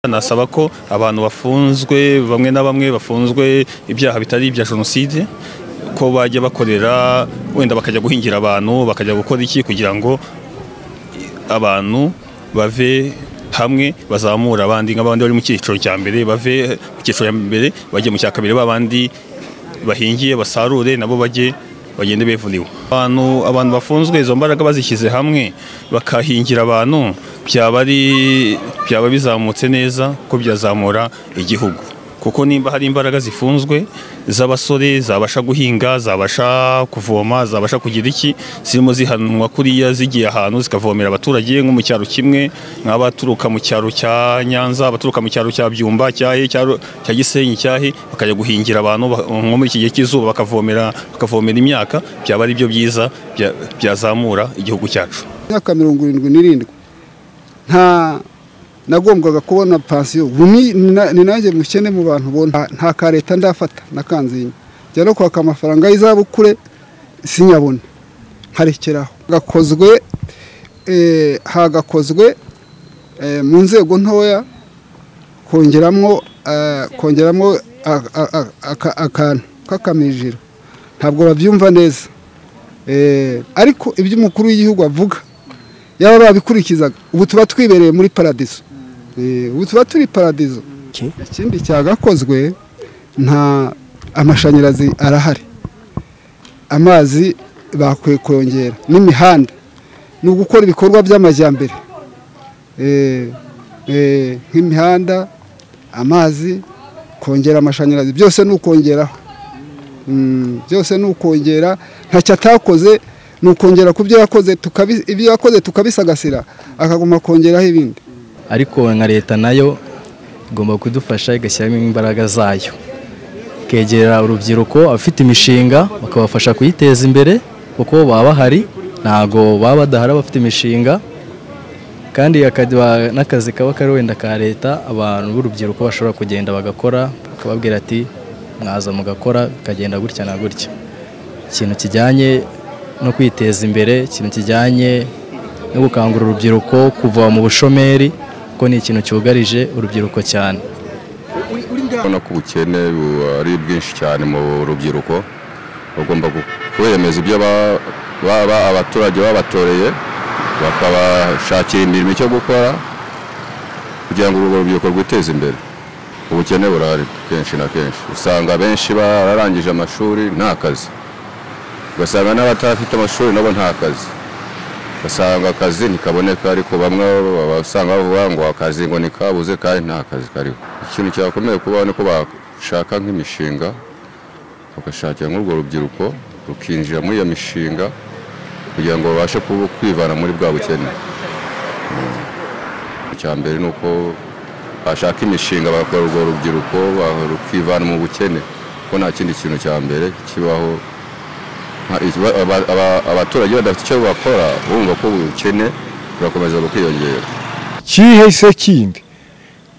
Nasaba ko abantu bafunzwe bamwe na bamwe bafunzwe ibyaha bitari ibya jenoside ko bajya bakorera wenda bakajya guhingira abantu bakajya gukora iki kugira ngo abantu bave hamwe bazamura abandi nk'abandi bari mu cyiciro cya mbere bave mu cyiciro cya mbere bajye mu cya kabiri babandi bahingiye basarure nabo bajye bagende bevuniwe abantu abantu bafunzwe izo mbaraga bazishyize hamwe bakahingira abantu byaba ari byaba bizamutse neza ko byazamura igihugu kuko nimba hari imbaraga zifunzwe z'abasore zabasha guhinga zabasha kuvoma zabasha kugira iki zirimo zihanwa kuriya zigiye ahantu zikavomera abaturage nko mu cyaro kimwe nk'abaturuka mu cyaro cya nyanza abaturuka mu cyaro cya byumba cyahe cyaro- cya gisenyi cyahe bakajya guhingira abantu ba- nko muri iki gihe cy'izuba bakavomera bakavomera imyaka byaba ari byo byiza bya- byazamura igihugu cyacu imyaka mirongo irindwi n'irindwi nta nagombwaga kubona pansiyo ubu ni- ni na- ni nanjye mukene mu bantu ubona Nta- nta ka leta ndafata na kanzinya njya no kwaka amafaranga y'izabukure sinyabona nkarekeraho gakozwe eh, hagakozwe eh, mu nzego ntoya kongeramo eh, kongeramo a- a- a- aka- akantu k'akamijiro ntabwo babyumva neza Eh, ariko ibyo umukuru w'igihugu avuga yaba babikurikizaga ubu tuba twibereye muri paradizo Eh, ubu tuba turi paradizo ikindi cyagakozwe nta amashanyarazi arahari amazi bakwiye kongera n'imihanda ni ugukora ibikorwa by'amajyambere Eh, eh, nk'imihanda amazi kongera amashanyarazi byose ni ukongeraho Mm, byose ni ukongera ntacyo atakoze ni ukongera ku byo yakoze tukabi- ibyo yakoze tukabisagasira akaguma kongeraho ibindi ariko nka leta nayo igomba kudufasha igashyiramo imbaraga zayo ikegera urubyiruko abafite imishinga bakabafasha kuyiteza imbere kuko baba bahari ntago baba badahari abafite imishinga kandi akaba- n'akazi kaba kari wenda ka leta abantu b'urubyiruko bashobora kugenda bagakora bakababwira ati mwaza mugakora bikagenda gutya na gutya ikintu kijyanye no kwiteza imbere ikintu kijyanye no gukangurira urubyiruko kuva mu bushomeri kuko ni ikintu cyugarije urubyiruko cyane ubona ko ubukene bu- ari bwinshi cyane mu rubyiruko bagomba gu- kubemeza ibyo ba- baba abaturage babatoreye bakabashakira imirimo icyo gukora kugira ngo urwo rubyiruko rwiteze imbere ubukene burahari kenshi na kenshi usanga benshi bararangije amashuri nta kazi ugasanga n'abatafite amashuri nabo nta kazi ugasanga akazi ntikaboneka ariko bamwe basanga bavuga ngo akazi ngo nikabuze kandi nta kazi kariho ikintu cyakomeye kubaho ni uko bashaka nk'imishinga bagashakira nk'urwo rubyiruko rukinjira muri iyo mishinga kugira ngo babashe kubu- kwivana muri bwa bukene icya mbere ni uko bashaka imishinga bagakora urwo rubyiruko ba- rukivana mu bukene kuko nta kindi kintu cya mbere kibaho nta- ikiba- aba- aba- abaturage badafite icyo bakora bumva ko ubukene burakomeza bukiyongera cyihise kindi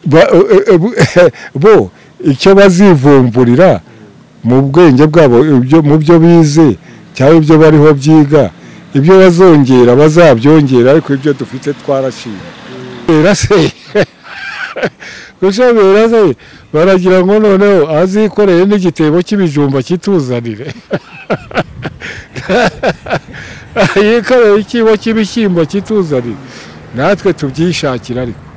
Ba- e- e- bu- bo icyo bazivumburira mu bwenge bwabo ibyo- mu byo bize cyangwa ibyo bariho byiga ibyo bazongera bazabyongera ariko ibyo dufite twarashimye Bera se gushobera se baragira ngo noneho azikoreye n'igitebo cy'ibijumba kituzanire yikoreye ikibo cy'ibishyimbo kituzanire natwe tubyishakira ariko